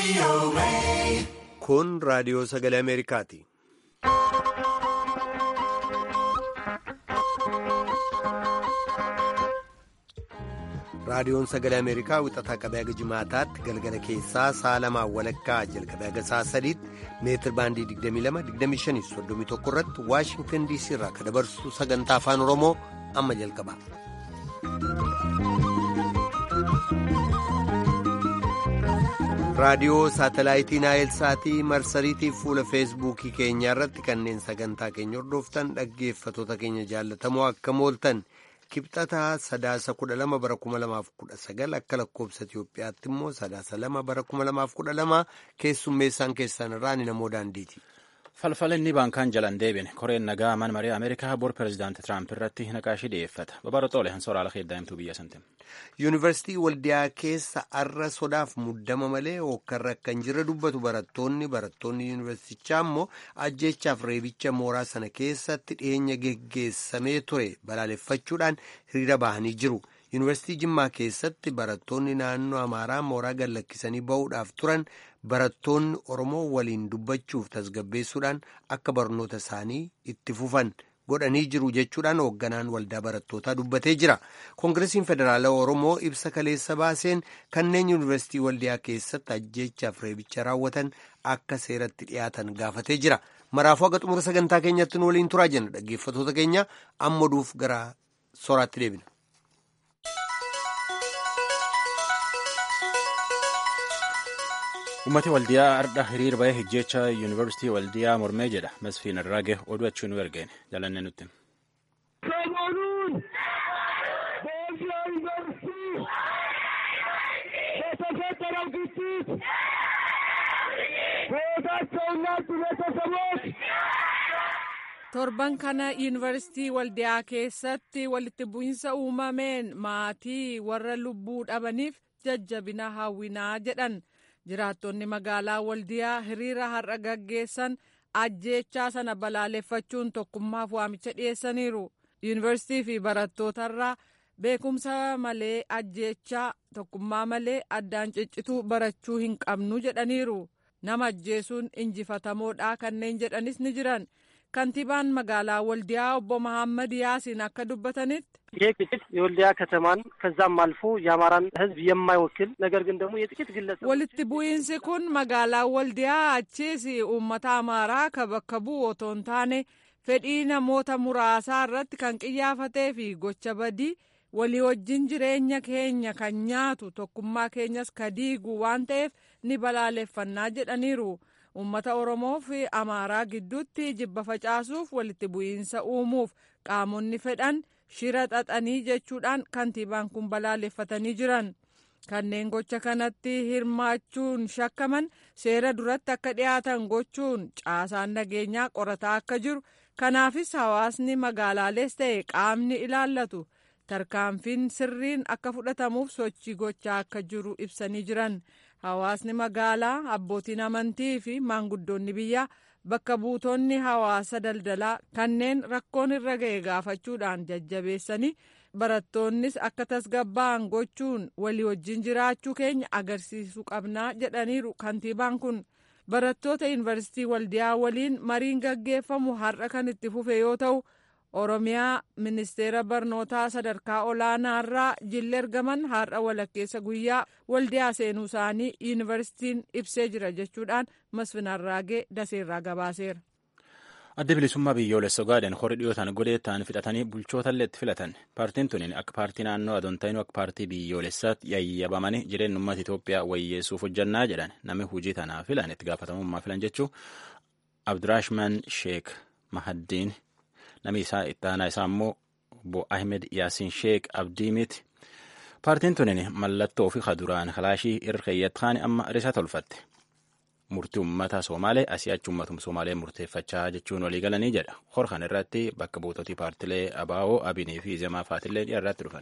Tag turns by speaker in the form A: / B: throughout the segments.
A: Kun raadiyoo sagalee Ameerikaati. Raadiyoon sagalee Ameerikaa wixataa qabee haga jimaataatti galgala keessaa sa'a lamaan walakkaa jalqabee haga sa'a sadiitti meetir baandii 22-25-31 irratti Waashingtan DC irraa kan dabarsu sagantaa afaan Oromoo amma jalqaba. raadiyoo saatalaayitii naayil saatii marsariitii fuula feesbuukii keenyaa irratti kanneen sagantaa keenya hordoftan dhaggeeffatoota keenya jaallatamoo akka mooltan kibxataa sadaasa kudha lama bara kuma lamaaf kudha sagal akka lakkoobsa Itiyoophiyaatti immoo sadaasa lama bara kuma lamaaf kudha lama keessummeessaan keessan irraa ni namoo daandiiti.
B: falfalinni baankaan jalan deebine koreen nagaa man marii ameerikaa bor pirezidaanti tiraamp irratti naqaashii dhiyeeffata babara xoole hansoraala keeddaa'imtuu biyya santim
A: yuunivarsiitii waldiyaa keessa arra sodaaf muddama malee hokkarra akka hin jirre dubbatu barattoonni barattoonni yuunivarsiitichaa immoo ajjeechaaf reebicha mooraa sana keessatti dhiyeenya geggeessamee ture balaaleffachuudhaan hiriira bahanii jiru yuunivarsiitii jimmaa keessatti barattoonni naannoo amaaraa mooraa gallakkisanii ba'uudhaaf turan barattoonni oromoo waliin dubbachuuf tasgabbeessuudhaan akka barnoota isaanii itti fufan godhanii jiru jechuudhaan hoogganaan waldaa barattootaa dubbatee jira koongireesiin federaalaa oromoo ibsa kaleessa baaseen kanneen yuunivarsiitii waldiyaa keessatti ajjeechaaf reebicha raawwatan akka seeratti dhiyaatan gaafatee jira maraafuu akka xumura sagantaa keenyatti nu waliin turaa jenna dhaggeeffatoota keenya amma duuf gara soraatti deebina.
B: ummati waldiyaa ardha hiriir bahee hijjecha yuunivarsiitii waldiyaa mormee jedha መስፊን አድራጌ oduu achii nu ergeen jalanne nutti
C: ሰሞኑን በወልዲያ ዩኒቨርሲቲ በተፈጠረው ግጭት ሕይወታቸውን ላጡ ቤተሰቦች
D: torban kana yuunivarsiitii waldiyaa keessatti walitti bu'insa uumameen maatii warra lubbuu dhabaniif jajjabina hawwinaa jedhan jiraattonni magaalaa waldiyaa hiriira har'a gaggeessan ajjeechaa sana balaaleffachuun tokkummaaf waamicha dhiyeessaniiru yuunivarsiitii fi barattootarraa beekumsa malee ajjeechaa tokkummaa malee addaan ciccituu barachuu hin qabnu jedhaniiru nama ajjeesuun injifatamoodha kanneen jedhanis ni jiran kantiibaan magaalaa waldiyaa obbo መሐመድ ያሲን akka dubbatanitti
E: ይህ ግጭት የወልዲያ ከተማን ከዛም አልፎ የአማራን ሕዝብ የማይወክል ነገር ግን ደግሞ የጥቂት ግለሰብ
D: walitti bu'iinsi kun magaalaa waldiyaa achiis uummata amaaraa ka bakka bu'u otoo hin taane fedhii namoota muraasaa irratti kan qiyyaafatee fi gocha badii walii wajjin jireenya keenya kan nyaatu tokkummaa keenyas ka diigu waan ta'eef ni balaaleffannaa jedhaniiru. uummata oromoo fi amaaraa gidduutti jibba facaasuuf walitti bu'iinsa uumuuf qaamonni fedhan shira xaxanii jechuudhaan kantiibaan kun balaaleffatanii jiran kanneen gocha kanatti hirmaachuun shakkaman seera duratti akka dhiyaatan gochuun caasaan nageenyaa qorataa akka jiru kanaafis hawaasni magaalaalees ta'e qaamni ilaallatu tarkaanfiin sirriin akka fudhatamuuf sochii gochaa akka jiru ibsanii jiran. hawaasni magaalaa abbootiin amantii fi maanguddoonni biyyaa bakka buutonni hawaasa daldalaa kanneen rakkoon irra ga'e gaafachuudhaan jajjabeessanii barattoonnis akka tasgabba'an gochuun walii wajjin jiraachuu keenya agarsiisuu qabnaa jedhaniiru kantiibaan kun barattoota yuunivarsiitii waldiyaa waliin mariin gaggeeffamu har'a kan itti fufe yoo ta'u oromiyaa ministeera barnootaa sadarkaa olaanaarraa jilli ergaman har'a walakkeessa guyyaa waldiyaa seenuu isaanii yuunivarsiitiin ibsee jira jechuudhaan masfin arraagee daseerraa gabaaseera.
B: adda bilisummaa biyyoolessa gaaden horii dhiyootaan godheettaan fixatanii bulchootaallee itti filatan paartiin tuniin akka paartii naannoo adoontaayinuu akka paartii biyyoolessaatti yayyabamanii jireenya uummata Itoophiyaa wayyeessuuf hojjannaa jedhan namni hojii tanaa filan itti gaafatamummaa filan jechuu Abduraashman Sheek Mahaddiin namni isaa itti aanaa isaa immoo obbo Ahmed Yaasiin Sheek Abdiimiti. Paartiin tuniin mallattoo fi kaduraan kalaashii irra keeyyattaan amma risaa tolfatte. Murtii uummata Somaalee asii achi uummatuma Somaalee murteeffachaa jechuun walii galanii jedha. Hor kan irratti bakka buutootii paartilee Abaa'oo, Abinii fi Zemaa Faatillee irratti dhufan.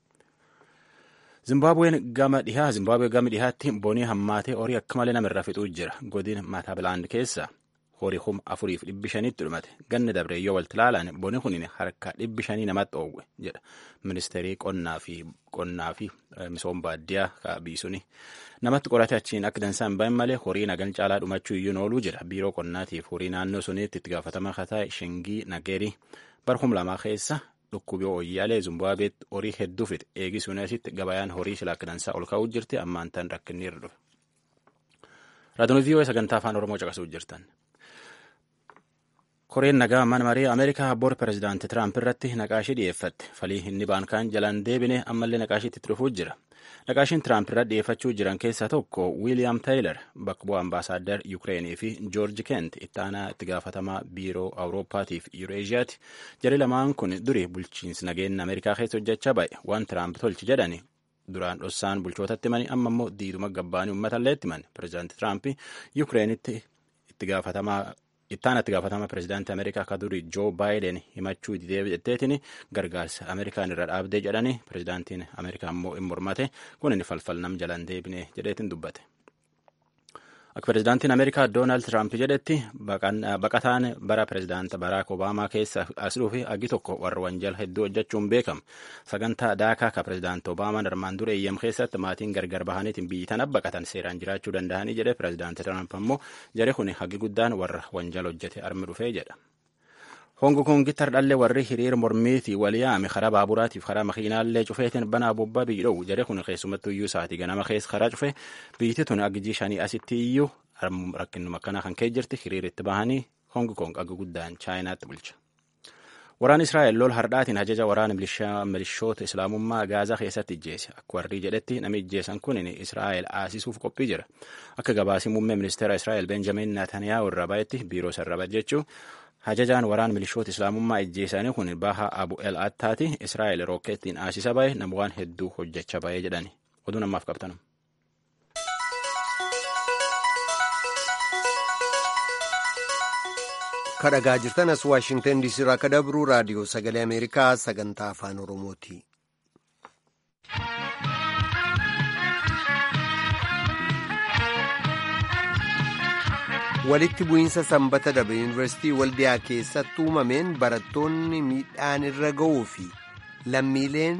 B: Zimbaabuween gama dhihaa Zimbaabuwee gama dhihaatti bonii hammaatee horii akka malee namarraa fixuu jira. Godina Maatabilaand keessa horii kuma afuriif dhibbi shanitti dhumate ganni dabre yoo walti ilaalan boni kun harka dhibbi shanii namatti oowwe jedha ministeerii qonnaa fi qonnaa fi misooma baadiyyaa kaabii suni namatti qorate achiin akka dansaan bahin malee horii nagan caalaa dhumachuu iyyuu ooluu jira biiroo qonnaatiif horii naannoo suniitti itti gaafatama kataa shingii nageerii bara kuma lamaa keessa dhukkubii ooyyaalee zimbaabeetti horii hedduu fixe eegisuun asitti gabayaan horii silaa akka dansaa ol kaa'uu jirti ammaan tan rakkinni irra dhufe. Raadiyoo VOA sagantaa afaan Oromoo caqasuu jirtan. Koreen nagaa mana marii Ameerikaa bor pirezidaantii Tiraamp irratti naqaashii dhiyeeffatte. Falii inni baankaan jalaan deebine ammallee naqaashiitti itti dhufuu jira. Naqaashiin Tiraamp irratti dhiyeeffachuu jiran keessaa tokko Wiiliyaam Taayilar bakka bu'aa ambaasaaddar Yukireenii fi Joorji Kent itti aanaa itti gaafatamaa biiroo Awurooppaatii fi Yuureeziyaati. Jarri lamaan kun duri bulchiinsi nageenya Ameerikaa keessa hojjechaa ba'e waan Tiraamp tolchi jedhani duraan dhossaan bulchootatti himani amma immoo diiduma gabbaanii uummatallee itti himani. Pirezidaantii Tiraamp Yukireenitti itti gaafatamaa ittaan itti gaafatama pirezidaantii Ameerikaa akka durii Joo Baayiden himachuu deddeebi'etteetiin gargaarsa Ameerikaan irra dhaabdee jedhanii pirezidaantiin Ameerikaa immoo hin mormate kun inni falfal nam jalaan deebine jedheetiin dubbate. Akka pirezidaantiin Ameerikaa Doonaald Tiraamp jedhetti baqataan bara pirezidaanta Baraak Obaamaa keessa as dhufe agi tokko warra wanjala hedduu hojjechuun beekama. Sagantaa daakaa ka pirezidaanti Obaamaan armaan dura eeyyam keessatti maatiin gargar bahaniitiin biyyi tana baqatan seeraan jiraachuu danda'anii jedhe pirezidaanti Tiraamp ammoo jare kun hagi guddaan warra wanjala hojjete armi dhufee jedha. Hongo Kongitti hardhallee warri hiriira mormiitii walii yaame karaa baaburaatiif karaa makiinaallee cufeetiin banaa bobbaa biyyi dhowu jare kun keessumattuu iyyuu sa'aatii ganama keessa karaa cufe biyyiti tun agijii shanii asitti iyyuu rakkinuma akkanaa kan ka'e jirti hiriira itti bahanii Hongo Kong aga guddaan chaayinaatti bulcha. Waraan Israa'el lol hardhaatiin ajaja waraana milishoota islaamummaa Gaazaa keessatti ijjeese. Akka warri jedhetti namni ijjeesan kun Israa'el aasisuuf qophii jira. Akka gabaasii muummee ministeera Israa'el Benjamin Netanyahu irraa baay'etti biiroo sarara jechuun Ajajaan waraan milishoota islaamummaa ijjeesanii kun baha abu el attaati israa'el rookeettiin aasisa bahe nama waan hedduu hojjechaa bahee jedhani oduu namaaf qabtanu.
A: kadhagaa jirtan as waashingtan diisii irraa akka dabru raadiyoo sagalee ameerikaa sagantaa afaan oromooti. walitti bu'iinsa sanbata darbe yuunivarsiitii waldiyaa keessatti uumameen barattoonni miidhaan irra ga'uu fi lammiileen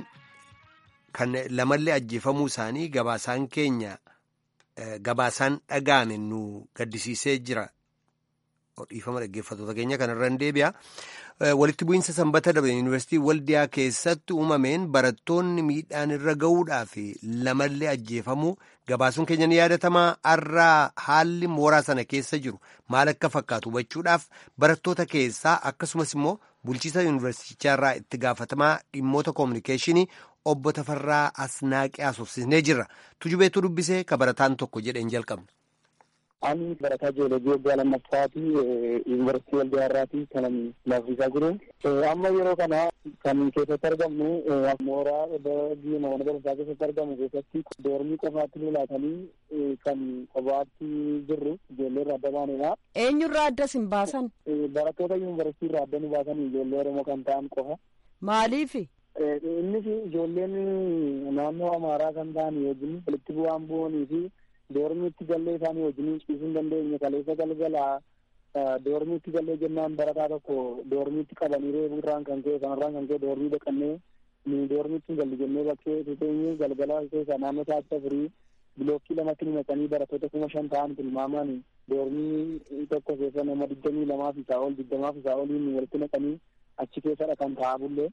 A: kan lamallee ajjeefamuu isaanii gabaasaan keenya gabaasaan dhaga'ame nu gaddisiisee jira. Dhiifama dhaggeeffattoota keenya kanarra hin deebi'a. Walitti bu'iinsa sanbata darbe yuunivarsiitii waldiyaa keessatti uumameen barattoonni miidhaan irra ga'uudhaa fi lamallee ajjeefamuu gabaasuun keenya ni yaadatamaa har'aa haalli mooraa sana keessa jiru maal akka fakkaatu hubachuudhaaf barattoota keessaa akkasumas immoo bulchiisa yuunivarsiitichaa itti gaafatamaa dhimmoota koominikeeshinii obbo Tafarraa Asnaaqee haasofsiisnee jirra. Tujubeetu dubbisee ka barataan tokko jedheen jalqabna.
F: Ani barataa jiyoolojii waggaa lammaffaati yuunivarsiitii waldiyaa irraati kan laafisaa jiru. Amma yeroo kana kan keessatti argamnu mooraa biyya mana barumsaa keessatti argamu keessatti doormii qofaatti lulaatanii kan qofaatti jirru ijoollee irraa adda baanedha.
G: Eenyurraa adda sin baasan?
F: Barattoota yuunivarsiitii irraa adda nu baasan ijoollee Oromoo kan ta'an qofa.
G: Maaliifi?
F: Innis ijoolleen naannoo Amaaraa kan ta'an wajjin walitti bu'aan bu'anii fi doormiitti gallee isaanii wajjin ciisuu hin dandeenye kaleessa galgalaa doormiitti gallee jennaan barataa tokko doormiitti qabanii reebuu irraan kan ka'e kanarraan kan ka'e doormii dhaqannee nu doormiitti hin galli jennee bakkee tuteenye galgala keessa naannoo sa'aatii afurii bilookkii lamatti nu naqanii barattoota kuma shan ta'an tilmaamaan doormii tokko keessa nama digdamii lamaa fi isaa ol digdamaa fi isaa oliin walitti naqanii achi keessadha kan ta'aa bullee.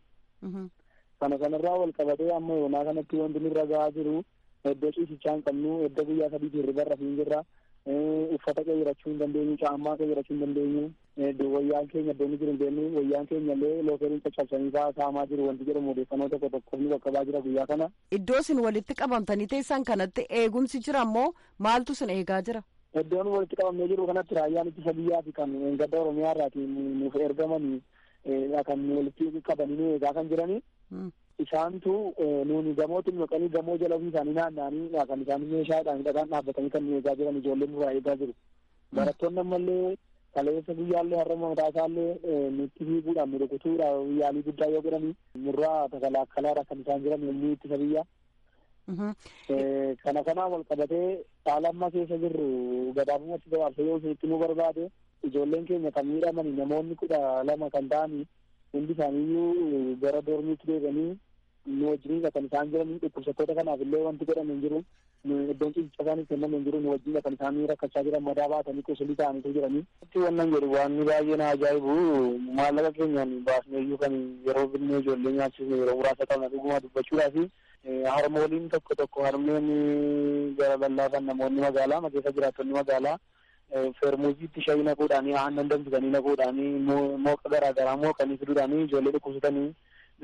F: Kana kanarraa wal qabatee amma yoonaa kanatti wanti nurra gahaa jiru iddoo ciisichaa hin qabnu iddoo guyyaa sadiitii hirriba irra hin jirra uffata qeyyirachuu hin dandeenyu caammaa qeyyirachuu hin dandeenyu wayyaan keenya iddoo inni jiru hin beeknu wayyaan keenya illee lookeeriin caccabsanii fa'aa saamaa jiru wanti jedhamu odeeffannoo tokko tokko ni qaqqabaa jira guyyaa kana.
G: Iddoo isin walitti qabamtanii teessan kanatti eegumsi jira immoo maaltu isin eegaa jira?
F: Iddoon walitti qabamnee jiru kanatti raayyaan ittisa biyyaa fi kan gadda Oromiyaa irraati nuuf ergamanii kan walitti qabanii nu eegaa kan jiranii. isaantu nuuni gamootti maqanii gamoo jala ofii isaanii naanna'anii kan isaan meeshaadhaan hidhataan dhaabbatanii kan nu eegaa jiran ijoolleen nurraa eegaa jiru. Barattoonni ammallee kaleessa guyyaallee har'a mataa isaallee nutti fiiguudhaan nu rukutuudhaan yaalii guddaa yoo godhani nurraa takalaakkalaadha kan isaan jiran yommuu ittisa biyyaa. Kana kanaan wal qabatee haala amma keessa jirru gabaabumatti gabaabsa yoo isinitti nu barbaade ijoolleen keenya kan miidhamani namoonni kudha lama kan ta'ani hundi isaaniiyyuu gara doormiitti deebi'anii nu wajjiniidha kan isaan jiran dhukkubsattoota kanaaf illee wanti godhame hin jiru iddoon ciisicha isaaniif kenname hin jiru nu wajjiniidha kan isaan rakkachaa jiran madaa baatanii qusulii ta'aniitu jiranii. Wannan jedhu waan baay'ee na ajaa'ibu maallaqa keenyaan baasneeyyuu kan yeroo binnee ijoollee nyaachisne yeroo muraasa qabna dhuguma dubbachuudhaafi harmooliin tokko tokko harmeen gara lallaafan namoonni magaalaa keessa jiraattonni magaalaa feermuuziitti shayii naquudhaanii aannan danfisanii naquudhaanii mooqa garaagaraa mooqanii fiduudhaanii ijoollee dhukkubsatanii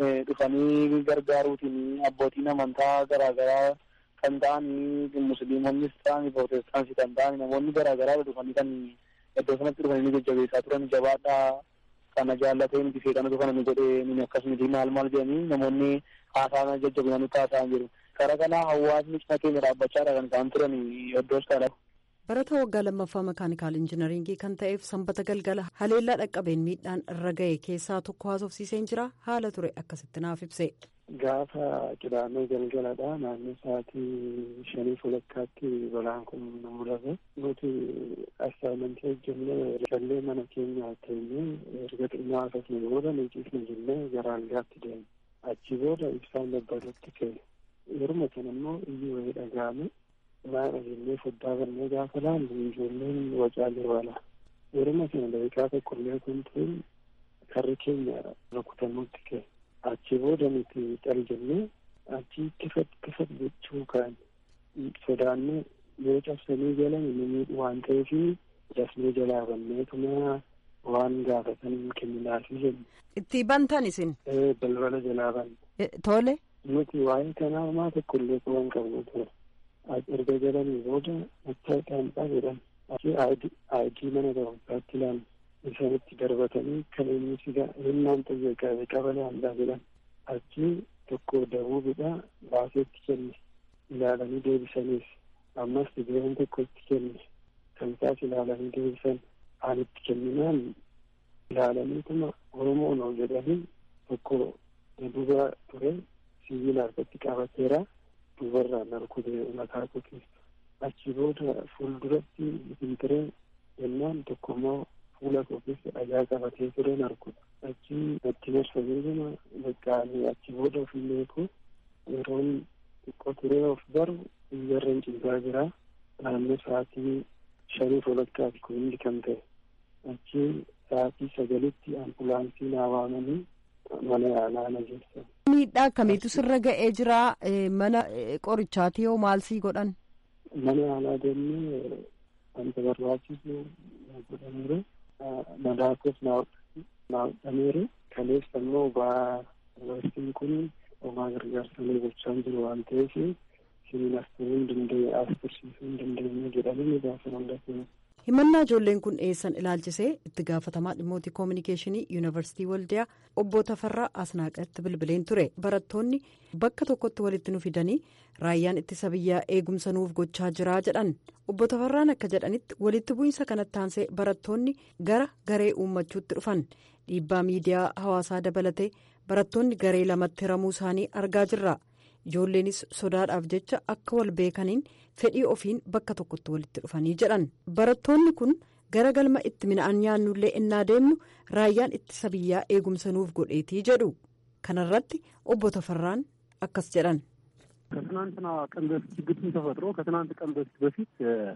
F: dhufanii gargaaruutiin abbootiin amantaa garaagaraa kan ta'anii musliimonnis ta'anii prootestaansii kan ta'anii namoonni garaagaraa dhufanii kan iddoo sanatti dhufanii jajjabeessaa turan jabaadhaa kana jaallatee nuti seeqanatu kana nu godhee nuni akkasumiti maal maal jedhanii namoonni haasaa jajjabinanii taasa'an jiru. Kara kana hawaasni cina keenya dhaabbachaadha kan isaan turan iddoos kana.
G: Barata waggaa lammaffaa makaanikaal injinaringii kan ta'eef sanbata galgala haleellaa dhaqqabeen miidhaan irra ga'e keessaa tokko haasofsiiseen jira haala ture akkasitti naaf ibse.
F: Gaafa qidaamee galgaladha naannoo sa'aatii shanii walakkaatti balaan kun nu mul'ate nuti assaayimentii hojjennee gallee mana keenya teenyee erga xinnaa akkasuma booda nu ciisne jennee gara algaatti deemne achi booda ibsaan babbadutti ka'e yeruma sana immoo iyyuu wayii dhaga'ame maadha jennee foddaa bannee gaafa laallu ijoolleen wacaa jiru ala yeruma sana daqiiqaa tokkollee kun tuun karri keenya rukutamutti ka'e achi booda nuti xal jennee achi kifat kifat jechuu kaan sodaannee yoo cabsanii jalan nu miidhu waan ta'eefi dafnee jalaa banneetuma waan gaafatan kenninaafi jenna.
G: Itti bantan isin?
F: Balbala jalaa banne.
G: Tole.
F: Nuti waa'ee kanaa homaa tokkollee qaban qabnu ture. erga jedhanii booda mattaaqaan jedhan achi aayidii mana barumsaatti ilaalu isaanitti darbatanii kan inni siga hinnaan xiyyeeffate qabalee handaa jedhan achi tokko dabuubidha baaseetti kenne ilaalanii deebisaniif ammas tigireen tokko itti kenne kan isaas ilaalanii deebisan aanitti kenninaan ilaalaniituma oromoo noo jedhanii tokko duba ture sibiila harkatti qabateera dubarraan arkutee mataa kokeessa achi booda fuulduratti biqiltiree jennaan tokko immoo fuula koo keessa dhagaa qabatee tureen arkudha achi natti marsanii jama baqqaanii achi booda ofillee koo yeroon xiqqoo turee of baru iyyarreen ciisaa jira naannoo sa'aatii shanii walakkaati kun hundi kan ta'e achi sa'aatii sagalitti ambulaansii naa waamanii mana yaalaa na geessan.
G: miidhaa akkamiitu sirra ga'ee jira mana qorichaati yoo maal sii godhan.
F: mana yaalaa deemnee wanta barbaachisu godhameera madaakos naa hodhameera kaleessa immoo ba'aa yuunivarsiitiin kun homaa gargaarsalee gochaa jiru waan ta'eef siniin as turuu hin dandeenye as tursiisuu hin dandeenye jedhamanii gaafa hundatee.
G: himannaa ijoolleen kun eessan ilaalchisee itti gaafatamaa dhimmoota koominikeeshinii yuunivarsiitii waldiyaa obbo Tafarraa Asnaaqatti bilbileen ture barattoonni bakka tokkotti walitti nu fidanii raayyaan ittisa biyyaa eegumsa nuuf gochaa jiraa jedhan obbo Tafarraan akka jedhanitti walitti bu'iinsa kanatti aansee barattoonni gara garee uummachuutti dhufan dhiibbaa miidiyaa hawaasaa dabalatee barattoonni garee lamatti hiramuu isaanii argaa jirra. ijoolleenis sodaadhaaf jecha akka wal beekaniin fedhii ofiin bakka tokkotti walitti dhufanii jedhan barattoonni kun gara galma itti mina'an nyaannullee innaa deemnu raayyaan ittisa biyyaa eegumsa nuuf godheetii jedhu kanarratti obbo Tafarraan akkas jedhan.
H: ከትናንትና ቀን በፊት ግጭት ተፈጥሮ ከትናንት ቀን በፊት በፊት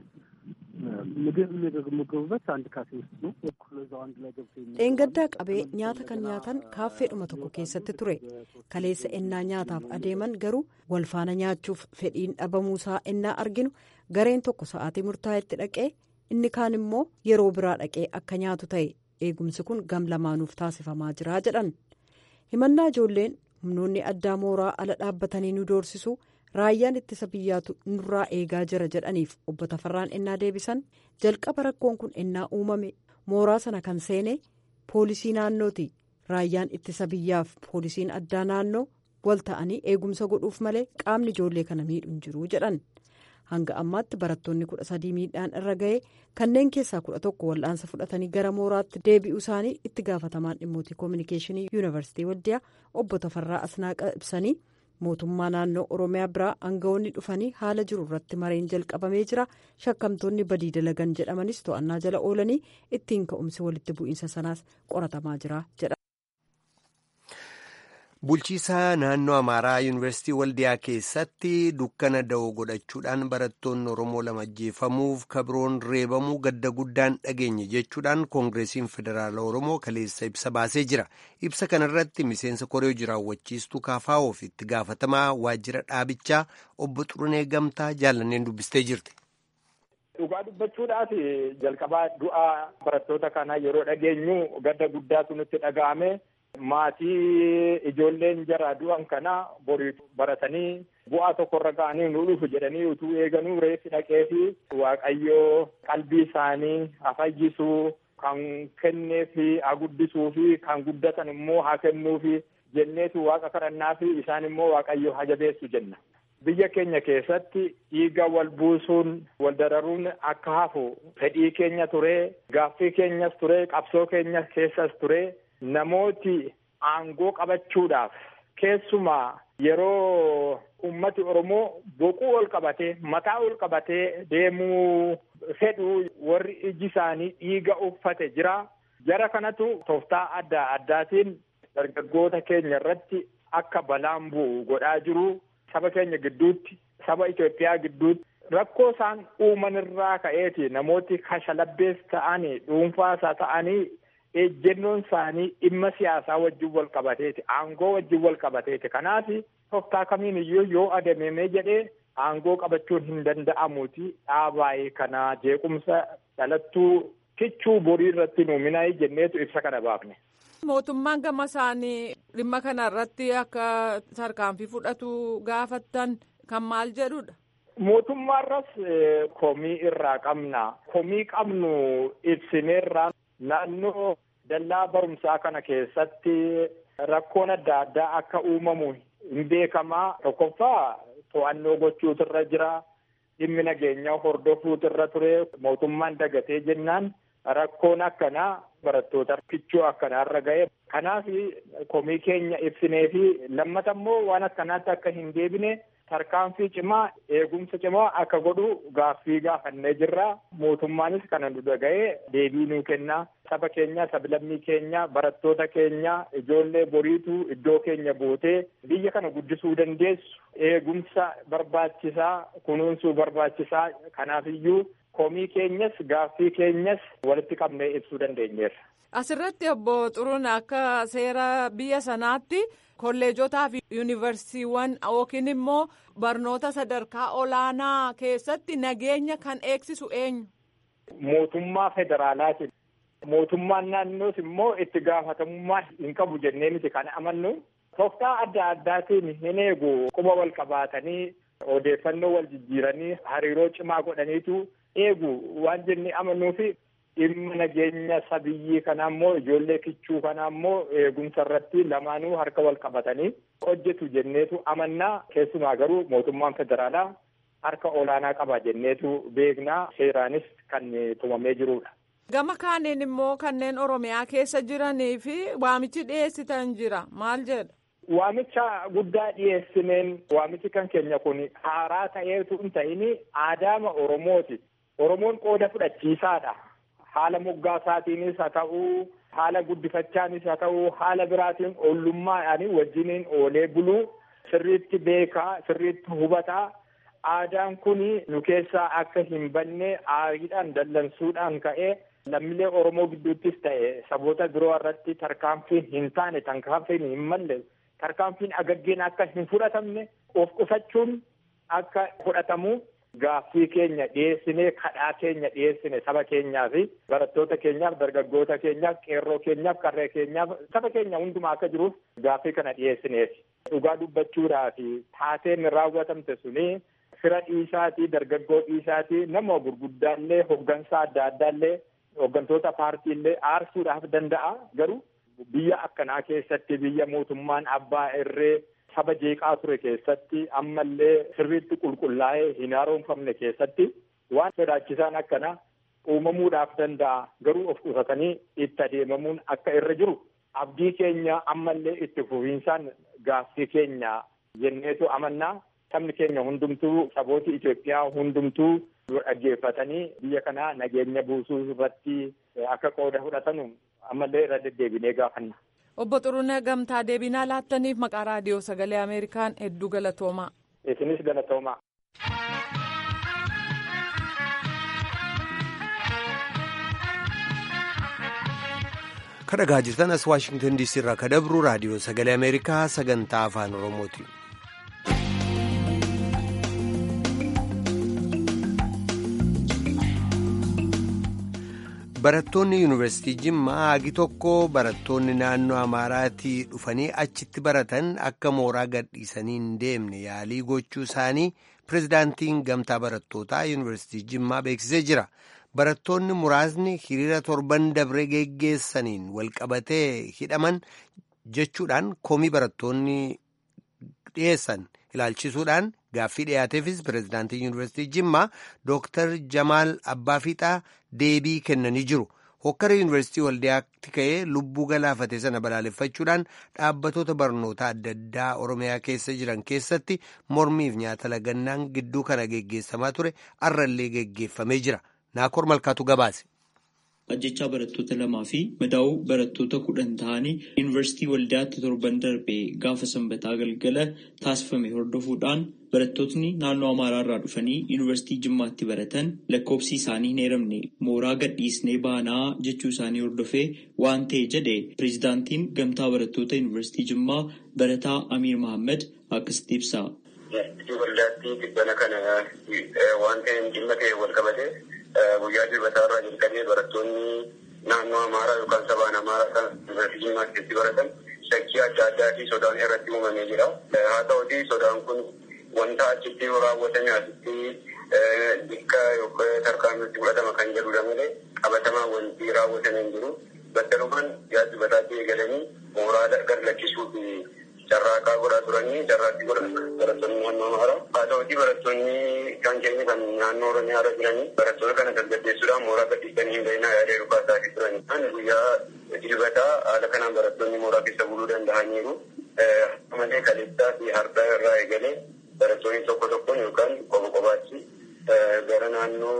H: ምግብ የሚመገቡበት አንድ ካፌ ውስጥ ነው። እኩል እዛው አንድ ላይ ገብቶ
G: dheengaddaa qabee nyaata kan nyaatan kaaffeedhuma tokko keessatti ture kaleessa ennaa nyaataaf adeeman garuu walfaana nyaachuuf fedhiin dhabamuusaa ennaa arginu gareen tokko sa'aatii murtaa'etti dhaqee inni kaan immoo yeroo biraa dhaqee akka nyaatu ta'e eegumsi kun gam lamaanuuf taasifamaa jira jedhan himannaa ijoolleen humnoonni addaa mooraa ala dhaabbatanii nu doorsisu raayyaan ittisa biyyaatu nurraa eegaa jira jedhaniif obbo Tafarraan ennaa deebisan jalqaba rakkoon kun ennaa uumame mooraa sana kan seene poolisii naannooti raayyaan ittisa biyyaaf poolisiin addaa naannoo wal ta'anii eegumsa godhuuf malee qaamni ijoollee kana miidhuun jiru jedhan hanga ammaatti barattoonni kudha sadii miidhaan irra ga'ee kanneen keessaa kudha tokko wal'aansa fudhatanii gara mooraatti deebi'uu isaanii itti gaafatamaan dhimmoota koominikeeshinii yuunivarsiitii waldiyaa obbo Tafarraa Asnaaqa ibsanii mootummaa naannoo oromiyaa biraa aangawoonni dhufanii haala jiru irratti mareen jalqabamee jira shakkamtoonni badii dalagan jedhamanis to'annaa jala oolanii ittiin ka'umsi walitti bu'iinsa sanaas qoratamaa jira jedha.
A: Bulchiisaa naannoo Amaaraa Yuunivarsiitii Waldiyaa keessatti dukkana da'oo godhachuudhaan barattoonni Oromoo lama ajjeefamuuf kabroon reebamuu gadda guddaan dhageenye jechuudhaan Koongireesiin Federaala Oromoo kaleessa ibsa baasee jira. Ibsa kanarratti miseensa koree jiraawwachiistuu Kaafaa'oof itti gaafatamaa waajjira dhaabichaa obbo Xurunee Gamtaa jaallanneen dubbistee jirti.
I: Dhugaa dubbachuudhaaf jalqabaa du'aa barattoota kanaa yeroo dhageenyu gadda guddaatu nutti dhaga'ame. Maatii ijoolleen jara du'an kana borii baratanii bu'aa tokkorra ga'anii nu dhufu jedhanii utuu eeganuu reeffi dhaqee fi waaqayyoo qalbii isaanii haa fayyisuu kan kennee fi haa guddisuu fi kan guddatan immoo haa kennuu fi jenneetu waaqa kadhannaa fi isaan immoo waaqayyoo haa jabeessu jenna. Biyya keenya keessatti dhiiga wal buusuun wal dararuun akka hafu fedhii keenya ture gaaffii keenyas ture qabsoo keenya keessas ture. Namooti aangoo qabachuudhaaf keessumaa yeroo ummati Oromoo boquu ol qabatee mataa ol qabatee deemuu fedhu warri iji isaanii dhiiga uffate jira. Jara kanatu tooftaa adda addaatiin dargaggoota keenya irratti akka balaan bu'u godhaa jiru. Saba keenya gidduutti saba Itoophiyaa gidduutti rakkoo isaan uuman irraa ka'eeti namooti kashalabbees ta'anii dhuunfaasaa ta'anii. ejjennoon isaanii dhimma siyaasaa wajjin wal qabateeti aangoo wajjin wal qabateeti kanaaf tooftaa kamiin iyyuu yoo adeemee jedhee aangoo qabachuun hin danda'amuuti dhaabaayee kana jeequmsa dhalattuu kichuu borii irratti nuuminaa jenneetu ibsa kana baafne.
D: Mootummaan gama isaanii dhimma kana irratti akka tarkaanfii fudhatu gaafattan kan maal jedhudha.
I: Mootummaarras komii irraa qabna komii qabnu ibsineerraa naannoo dallaa barumsaa kana keessatti rakkoon adda addaa akka uumamu hin beekamaa tokkoffaa to'annoo gochuutirra jira dhimmi nageenyaa hordofuutirra ture mootummaan dagatee jennaan rakkoon akkanaa barattoota kichuu akkanaarra ga'e kanaaf komii keenya ibsinee fi lammata immoo waan akkanaatti akka hin deebine tarkaanfii cimaa eegumsa cimaa akka godhu gaaffii gaafannee jirra mootummaanis kana nu dhaga'ee deebii nuu kenna saba keenya sablammii keenya barattoota keenya ijoollee boriitu iddoo keenya bootee biyya kana guddisuu dandeessu eegumsa barbaachisaa kunuunsuu barbaachisaa kanaafiyyuu komii keenyas gaaffii keenyas walitti qabnee ibsuu dandeenyeerra.
D: Asirratti obbo Xuruun akka seera biyya sanaatti kolleejotaa fi yuunivarsiiwwan yookiin immoo barnoota sadarkaa olaanaa keessatti nageenya kan eegsisu eenyu?
I: Mootummaa federaalaati. Mootummaan naannoos immoo itti gaafatamummaa hin qabu jennee miti kan amannu. Tooftaa adda addaatiin hin eegu quba wal qabaatanii odeeffannoo wal jijjiiranii hariiroo cimaa godhaniitu eegu waan jennee amannuufi dhimma nageenya sabiyyii kanaa immoo ijoollee kichuu kanaa immoo eegumsa irratti lamaanuu harka wal qabatanii hojjetu jenneetu amannaa keessumaa garuu mootummaan federaalaa harka olaanaa qaba jenneetu beeknaa seeraanis kan tumamee jirudha.
D: Gama kaaniin immoo kanneen Oromiyaa keessa jiranii fi waamichi dhiyeessitan jira maal jedha?
I: Waamicha guddaa dhiyeessineen waamichi kan keenya kun haaraa ta'eetu hin ta'in aadaama Oromooti. Oromoon qooda fudhachiisaadha. Haala moggaasaatiinis haa ta'uu, haala guddifachaanis haa ta'uu, haala biraatiin ollummaadhaan wajjiniin oolee buluu sirriitti beekaa, sirriitti hubataa. Aadaan kun nu keessaa akka hin banne aariidhaan dallansuudhaan ka'ee lammiilee Oromoo gidduuttis ta'e saboota biroo irratti tarkaanfiin hin taane tarkaanfiin hin malle tarkaanfiin agaggeen akka hin fudhatamne of qusachuun akka fudhatamu gaaffii keenya dhiyeessinee kadhaa keenya dhiyeessine saba keenyaa fi barattoota keenyaaf dargaggoota keenyaaf qeerroo keenyaaf qarree keenyaaf saba keenya hundumaa akka jiruuf gaaffii kana dhiyeessineef dhugaa dubbachuudhaaf taateen raawwatamte suni fira dhiisaatii dargaggoo dhiisaatii nama gurguddaallee hoggansaa adda addaallee hoggantoota paartiillee aarsuudhaaf danda'a garuu biyya akkanaa keessatti biyya mootummaan abbaa irree saba jeeqaa ture keessatti ammallee sirriitti qulqullaa'ee hin haaromfamne keessatti waan sodaachisaan akkana uumamuudhaaf danda'a garuu of qusatanii itti adeemamuun akka irra jiru abdii keenya ammallee itti fufiinsaan gaaffii keenya jenneetu amannaa sabni keenya hundumtuu sabooti Itoophiyaa hundumtuu dhaggeeffatanii biyya kana nageenya buusuu irratti akka qooda fudhatanu ammallee irra deddeebinee gaafanna.
D: Obbo Xuruunee Gamtaa deebinaa laattaniif maqaa raadiyoo sagalee Ameerikaan hedduu galatoomaa.
I: Isinis galatoomaa.
A: kadhagaa jirtan as waashingtan diisii irraa ka dabru raadiyoo sagalee ameerikaa sagantaa afaan oromooti. barattoonni yuunivarsiitii jimmaa hagi tokko barattoonni naannoo amaaraatii dhufanii achitti baratan akka mooraa gadhiisanii hin deemne yaalii gochuu isaanii pirezidaantiin gamtaa barattootaa yuunivarsiitii jimmaa beeksisee jira. barattoonni muraasni hiriira torban dabree geggeessaniin walqabatee hidhaman jechuudhaan komii barattoonni dhiyeessan ilaalchisuudhaan gaaffii dhiyaateefis pirezidaantii yuunivarsiitii jimmaa dooktar jamaal abbaafiixaa deebii kennanii jiru hokkara yuunivarsiitii waldiyaatti ka'ee lubbuu galaafate sana balaaleffachuudhaan dhaabbatoota barnoota adda addaa oromiyaa keessa jiran keessatti mormiif nyaata lagannaan gidduu kana geggeessamaa ture arrallee geggeeffamee jira. Naakoor Malkaatu gabaase.
J: Ajjechaa barattoota lamaa fi madaa'uu barattoota kudhan ta'anii yuunivarsiitii waldiyaatti torban darbee gaafa sanbataa galgala taasifame hordofuudhaan barattootni naannoo Amaaraa irraa dhufanii yuunivarsiitii Jimmaatti baratan lakkoofsi isaanii hin eeramne mooraa gadhiisnee baanaa jechuu isaanii hordofee waan ta'e jedhe pireezidaantiin gamtaa barattoota yuunivarsiitii Jimmaa barataa Amiir Mahammad akkasitti ibsa.
K: Waldaatti dhibbana kana waan ta'eef dhimma ta'e wal qabate. guyyaa dilbataa irraa jalqabee barattoonni naannoo amaaraa yookaan sabaan amaaraa kan yuunivarsiitii jimmaa keessatti baratan shakkii adda addaa fi sodaan irratti uumamee jira. Haa ta'uti sodaan kun wanta achitti raawwatame asitti dikka yookaan tarkaanfitti fudhatama kan jedhudha malee qabatamaa wanti raawwatame hin jiru. Battalumaan guyyaa dilbataatti eegalanii mooraa gad lakkisuu fi carraaqaa godhaa turanii carraaqqii godhan barattoonni naannoo amaaraa. Haa ta'uti barattoonni kan keenya kan naannoo oromiyaa irra jiranii barattoota kana tasgabbeessuudhaan mooraa gadhiisanii hin bahinaa yaada yeroo kaasaa turani. Kan guyyaa dilbataa haala kanaan barattoonni mooraa keessa buluu danda'aniiru. Malee kaleessaa fi hardaa irraa eegalee barattoonni tokko tokkoon yookaan qofa qofaatti gara naannoo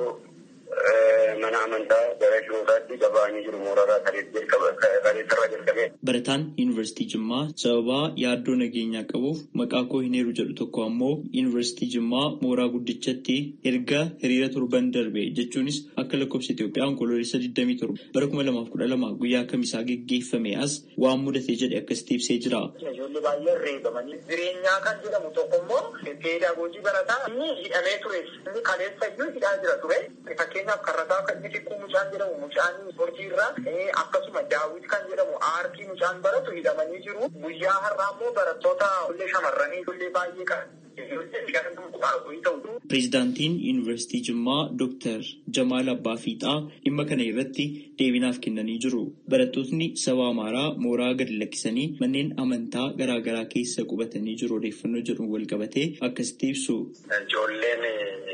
K: mana amantaa gara shirootaatti gaba'anii jiru mooraa kaleessarraa jalqabee.
J: Barataan yuunivarsiitii Jimmaa sababaa yaaddoo nageenyaa qabuuf maqaa koo hin eeru jedhu tokko ammoo yuunivarsiitii Jimmaa mooraa guddichatti erga hiriira torban darbe jechuunis akka lakkoofsa Itoophiyaa onkoloolessa 27 bara 2012 guyyaa kamisaa geggeeffame as waan mudate jedhe akkasitti ibsee jira.
K: Ijoollee baay'ee reebamanii jireenyaa kan jedhamu tokko immoo peedagoojii barataa inni hidhamee ture inni kaleessa iyyuu hidhaa jira ture fakkeenyaaf karrataa kan inni xiqqoo mucaan jedhamu mucaan ispoortii irraa akkasuma daawwit kan jedhamu aartii mucaan baratu hidhamanii jiru guyyaa har'aa immoo barattoota ijoollee shamarranii ijoollee baay'ee kan
J: Pireezidaantiin Yuunivarsiitii Jimmaa Dooktar Jamaal Abbaa Fiixaa dhimma kana irratti deebinaaf kennanii jiru. Barattootni saba Amaaraa mooraa gadi lakkisanii manneen amantaa garaa garaa keessa qubatanii jiru odeeffannoo jedhuun wal qabatee akkasitti ibsu.
K: Ijoolleen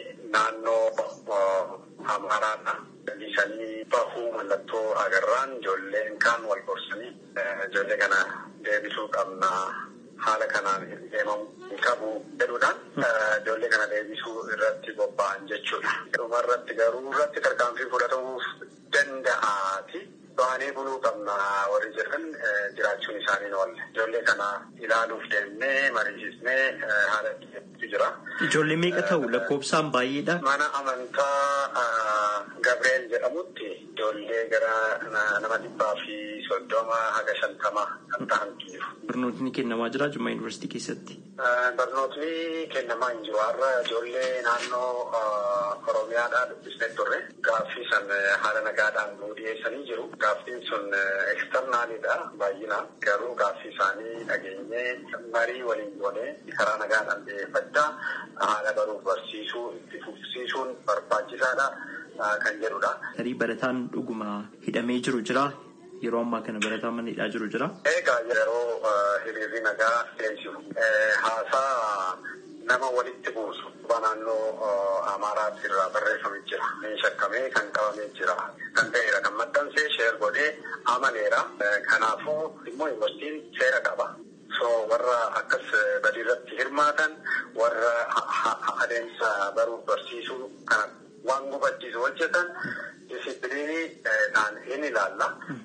K: naannoo Amaaraadha. Isanii bahuu mallattoo agarraan ijoolleen kaan wal gorsanii ijoollee kana deebisuu qabna. haala kanaan deemamu qabu jedhuudhaan ijoollee kana deebisuu irratti bobba'an jechuudha. Dhuma irratti garuu irratti tarkaanfii fudhatamuuf danda'aati. Baanee buluu qabna warri jedhan jiraachuun isaanii oolle. Ijoollee kana ilaaluuf deemnee mariisisnee haala itti jira.
J: Ijoollee meeqa ta'u lakkoofsaan baay'eedha.
K: Mana amantaa Gabreel jedhamutti ijoollee gara nama dhibbaa fi soddoma haga shantama kan ta'antu jiru.
J: Barnootni kennamaa jira Jimmaa Yuunivarsiitii keessatti.
K: Barnootni kennamaa hin jiru. Har'a ijoollee naannoo Oromiyaadhaa dubbisnee turre. Gaaffii san haala nagaadhaan nuu dhiyeessanii jiru. Gaaffiin sun eksternaalidha baay'inaan. Garuu gaaffii isaanii dhageenyee marii waliin goonee karaa nagaadhaan dhiyeeffachaa haala baruuf barsiisuu itti fufsiisuun barbaachisaadha kan jedhudha.
J: Tarii barataan dhuguma hidhamee jiru jira. Yeroo ammaa kana barataan mana hidhaa jiru jira.
K: Egaa yeroo hiriirri nagaa deemsifu haasaa nama walitti buusu naannoo Amaaraatti irraa barreeffamee jira. Shakkamee kan qabamee jira. Kan ta'eera kan maxxansee sheer godhee amaneera. Kanaafuu immoo yuunivarsiitiin seera qaba. So warra akkas badii irratti hirmaatan warra adeemsa baruuf barsiisuu kana waan gufachiisu hojjetan disipiliinii ta'an hin ilaalla.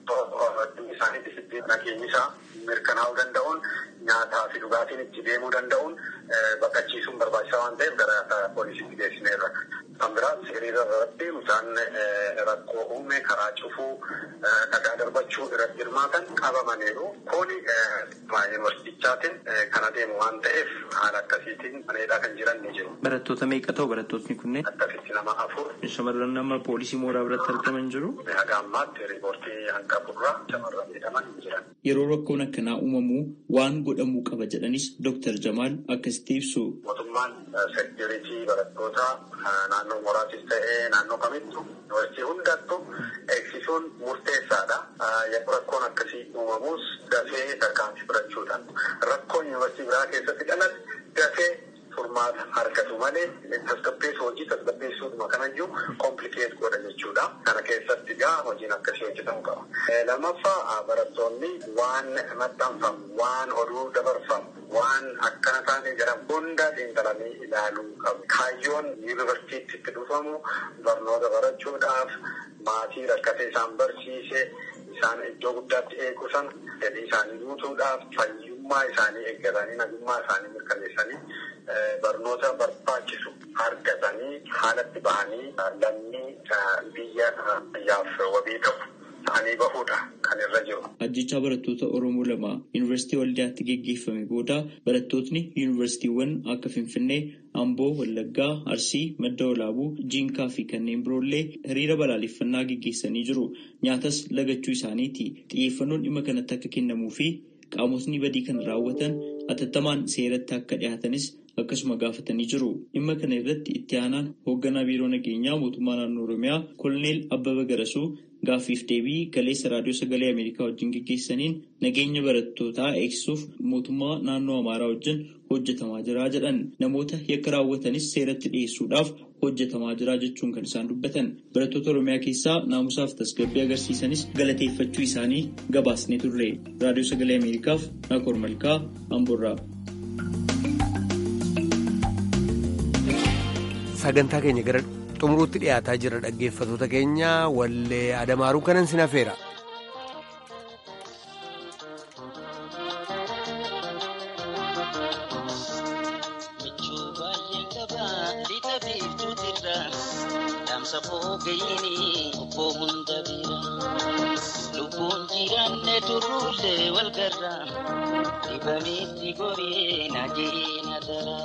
K: Isaanii disipiliinii nageenyi isaa mirkanaa'uu danda'uun nyaataa fi dhugaatiin itti deemuu danda'uun baqachiisuun barbaachisaa waan ta'eef gara poolisiitti geessineerra. Kan biraas hiriira irratti isaan rakkoo uume karaa cufuu dhagaa darbachuu irratti hirmaatan qabamaniiru. Kuni yuunivarsiitichaatiin kan adeemu waan ta'eef haala akkasiitiin maneedhaa kan jiran ni jiru.
J: Barattoota meeqa ta'u barattootni kunneen?
K: Akkasitti nama afur.
J: Shamarran nama poolisii mooraa biratti argaman jiru.
K: Haga ammaatti riipoortii hanga afurraa shamarran jedhaman hin jiran.
J: Yeroo rakkoon akkanaa uumamu waan godhamuu qaba jedhanis Dooktar Jamaal akkasitti ibsu.
K: Mootummaan seekuritii barattoota naannoo mooraatis ta'ee naannoo kamittu yuunivarsiitii hundattu eegsisuun murteessaadha. Yeroo rakkoon akkasii uumamus dafee tarkaanfii fudhachuudhaan rakkoon yuunivarsiitii biraa keessatti dhalate dafee furmaata argatu malee tasgabbeessu hojii tasgabbeessuutuma kanayyuu komplikeet godha jechuudha. Kana keessatti gaa hojiin akkasii hojjetamuu qaba. Lammaffaa barattoonni waan maxxanfamu, waan oduu dabarfamu, waan akkana taane jedhamu hunda xiinxalanii ilaaluu qabu. Kaayyoon yuunivarsiitiitti itti dhufamu barnoota barachuudhaaf maatii rakkatee isaan barsiise isaan iddoo guddaatti eegu sana fedhii isaanii guutuudhaaf fayyummaa isaanii eeggatanii nagummaa isaanii mirkaneessanii barnoota barbaachisu argatanii haalatti bahanii lammii biyya biyyaaf wabii ta'u ta'anii bahuudha kan irra jiru.
J: Ajjechaa barattoota Oromoo lama Yuunivarsiitii Waldiyaatti geggeeffame booda barattootni yuunivarsiitiiwwan akka Finfinnee, Amboo, Wallaggaa, Arsii, Madda Walaabuu, Jiinkaa fi kanneen biroollee hiriira balaaleffannaa geggeessanii jiru. Nyaatas lagachuu isaaniiti. Xiyyeeffannoon dhimma kanatti akka kennamuu fi qaamotni badii kan raawwatan atattamaan seeratti akka dhiyaatanis akkasuma gaafatanii jiru. Dhimma kana irratti itti aanaan hoogganaa biiroo nageenyaa mootummaa naannoo Oromiyaa Koloneel Abbaba Garasuu gaaffiif deebii galeessa raadiyoo sagalee Ameerikaa wajjin geggeessaniin nageenya barattootaa eegsisuuf mootummaa naannoo Amaaraa wajjin hojjetamaa jira jedhan. Namoota yakka raawwatanis seeratti dhiyeessuudhaaf hojjetamaa jira jechuun kan isaan dubbatan. Barattoota Oromiyaa keessaa naamusaaf tasgabbii agarsiisanis galateeffachuu isaanii gabaasnee turre. Raadiyoo sagalee Ameerikaaf Naakoor Malkaa Amboorraa.
A: sagantaa keenya gara xumuruutti dhiyaataa jira dhaggeeffatoota keenya wallee adamaaruu kanan sin hafeera.
L: Lubbuun jiraanne turruullee wal garra dibamitti goree na jeena dara.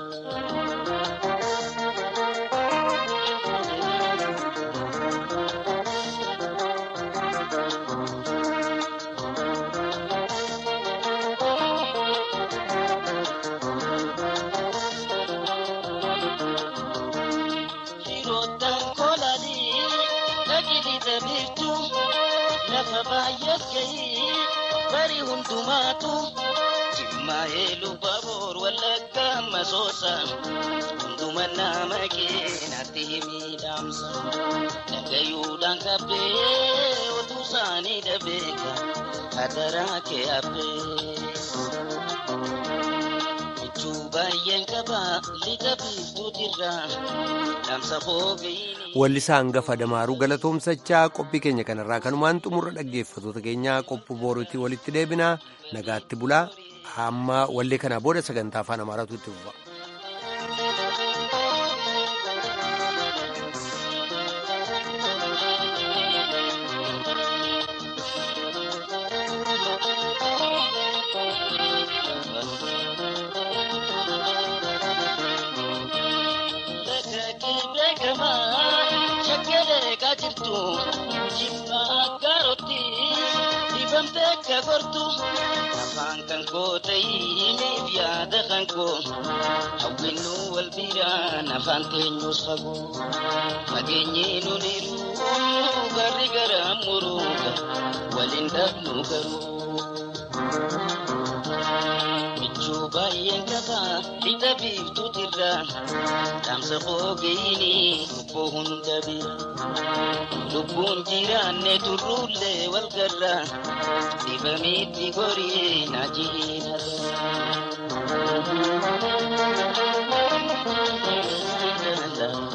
L: bari hundumaatu jimmaa'ee lubbaboor wallagga masoosa hunduma nama keenatti miidhamsa dhagayuudhaan qabbee otuu isaanii dhabeeka hadaraa kee habbee. Michuu baay'een qaba lixa biiftuutirra dhaamsa foogayini.
A: Wallisaa hangafa Adamaaruu galatoomsachaa qophii keenya kanarraa kanumaan xumurra dhaggeeffatoota keenyaa qophii boruutii walitti deebinaa nagaatti bulaa amma wallee kanaa booda sagantaa afaan amaaraatu itti fufa.
L: afaan kan koo ta'iniif yaada kan koo hawwinnu wal biraan afaan teenyus fagoo fageenyi nuniru garri gara muruuga waliin dhabnu garuu michuu baay'een qaba lixa biiftuutirra dhaamsa qoogeeyini lubbuu hunda bira lubbuun jiraanne turruullee wal garra dibamitti gorii na jiina.